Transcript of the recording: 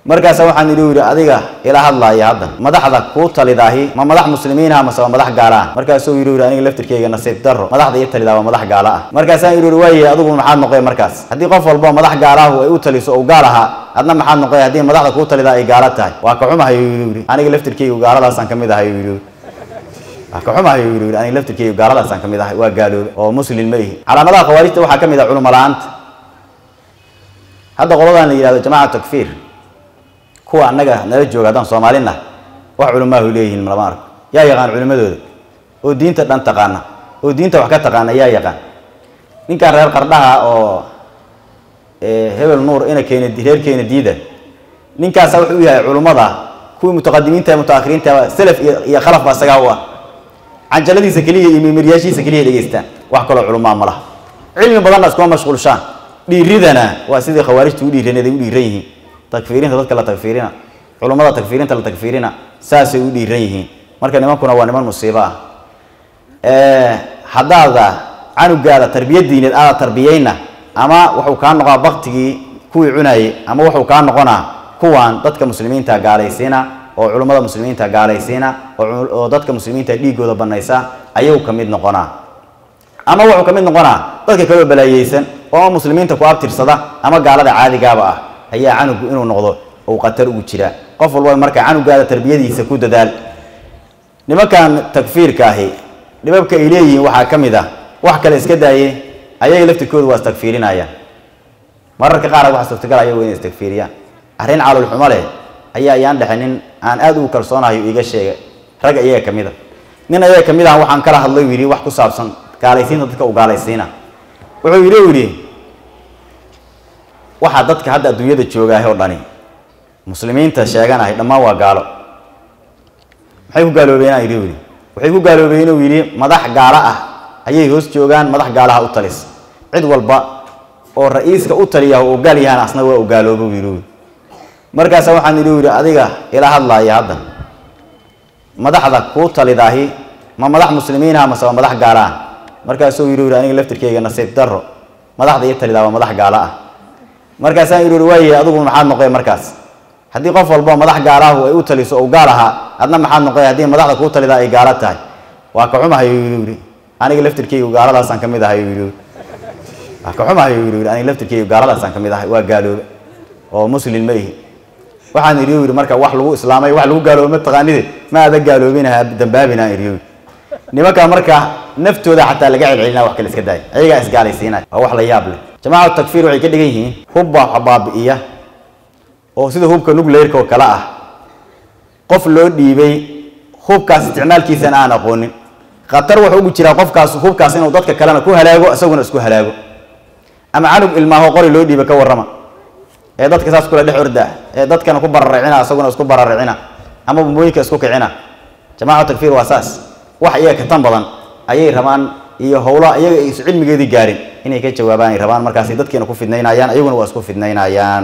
markaasa waxaan idhi yidhi adiga ila hadlaaya haddan madaxda kuu talidaahi ma madax muslimiinah mase waa madax gaala ah markaasuu yidhi yidhi aniga laftirkeyga nasiib darro madaxda ii talidaa waa madax gaala ah markaasaan yidhi yidhi waaye adigu maxaad noqoy markaas haddii qof walba madax gaalaahu ay u taliso ou gaal ahaa adna maxaad noqoy haddii madaxda kuu talidaa ay gaala tahay waa ka xumahay yidhi aniga laftirkeygu gaaladaasaan ka mid ahay yidhi waa ka xumahay yidhi yidhi aniga laftirkeygu gaaladaasaan ka mid ahay waa gaaloobe oo muslim ma ihi calaamadaha khawaarijta waxaa ka mid ah culimo la-aanta hadda qoladan la yidhahdo jamaaca takfiir kuwa annaga nala jooga haddaan soomaalina wax culimaahu leeyihiin lama arko yaa yaqaan culimadooda oo diinta dhan taqaana oo diinta wax ka taqaana yaa yaqaan ninkan reer qardhaha oo hebel nuur ina keena reer keena diida ninkaasa wuxuu u yahay culimmada kuwii mutaqadimiinta mutaakhiriinta salaf iyo iyo khalaf baa isagaa u ah canjaladiisa keliya iyo mimiryaashiisa keliya dhegeystaan wax kaloo culumaa ma laha cilmi badanna iskuma mashquulshaan dhiiridana waa sidii khawaarijta u dhiiraneed ay u dhiiran yihiin takfiirinta dadka la takfiirina culummada takfiirinta la takfiirina saasay u dhiiran yihiin marka nimankuna waa niman musiibo ah haddaada canugaada tarbiya diineed aada tarbiyeyna ama wuxuu kaa noqonaa baktigii kuwii cunaayey ama wuxuu kaa noqonaa kuwan dadka muslimiinta gaalaysiina oo culummada muslimiinta gaalaysiina oo dadka muslimiinta dhiigooda banaysa ayuu ka mid noqonaa ama wuxuu ka mid noqonaa dadka kaloo balaayeysan oo ama muslimiinta ku abtirsada ama gaalada caadigaaba ah ayaa canugu inuu noqdo uu khatar ugu jiraa qof walba marka canugaada tarbiyadiisa ku dadaal nimankan takfiirka ahi dhibabka ay leeyihiin waxaa ka mid ah wax kale iska daaye ayaga laftirkoodu waa istakfiirinayaan mararka qaar waxa suurtagal ayagu inay istakfiiriyaan arrin calolxumo leh ayaa ayaan dhexe nin aan aada ugu kalsoonahayo iiga sheegay rag iyaga ka mid a nin ayaga ka mid ah waxaan kala hadlay yidhi wax ku saabsan gaalaysiinta dadka u gaalaysiina wuxuu yidhi yidhi waxaa dadka hadda adduunyada joogaahay oo dhani muslimiinta sheeganahay dhammaan waa gaalo maxay ku gaaloobeen yidhi yidhi waxay ku gaaloobeen inuu yidhi madax gaalo ah ayay hoos joogaan madax gaalaha u talis cid walba oo ra-iiska u taliya oo gaal yahaan asna waa u gaaloobo yidhi markaasa waxaan idhi yidhi adiga ila hadlaaya haddan madaxda kuu talidaahi ma madax muslimiinah mase waa madax gaala ah markaasuu yidhi yidhi aniga laftirkeyga nasiib darro madaxda ii talidaa waa madax gaalo ah markaasaan yidhi yidhi waaye adigu maxaad noqoy markaas haddii qof walba madax gaalaahu ay u taliso ou gaal ahaa adna maxaad noqoy haddii madaxda kuu talidaa ay gaalo tahay waa ka xumahay yidhi aniga laftirkeygu gaaladaasaan ka mid ahay yidhi waa ka xumahay yidhi aniga laftirkeygu gaaladaasaan ka mid ahay waa gaaloobe oo muslim ma ihi waxaan idhi yidhi marka wax lagu islaamay wax lagu gaaloobe mataqaanide ma ada gaaloobinaha dambaabina idhi nimanka marka naftooda xataa laga celcelinaa wax kale iska daaya ayagaa isgaalaysiinaya waa wax la yaab leh jamaacatu takfiir waxay ka dhigan yihiin hubba baabi'iya oo sida hubka nugleyrka oo kale ah qof loo dhiibay hubkaas isticmaalkiisana aan aqoonin khatar wuxuu ugu jiraa qofkaas hubkaas inuu dadka kalena ku halaago isaguna isku halaago ama canug ilmaaho qori loo dhiiba ka warrama ee dadka saas kula dhex orda ee dadkana ku bararicina isaguna isku bararicina ama bumbooyinka isku kicina jamaaca takfiir waa saas wax iyaga ka tan badan ayay rabaan iyo howla iyaga aysu cilmigeedii gaarin inay ka jawaabaan ay rabaan markaasay dadkiina ku fidnaynayaan ayaguna waa isku fidnaynayaan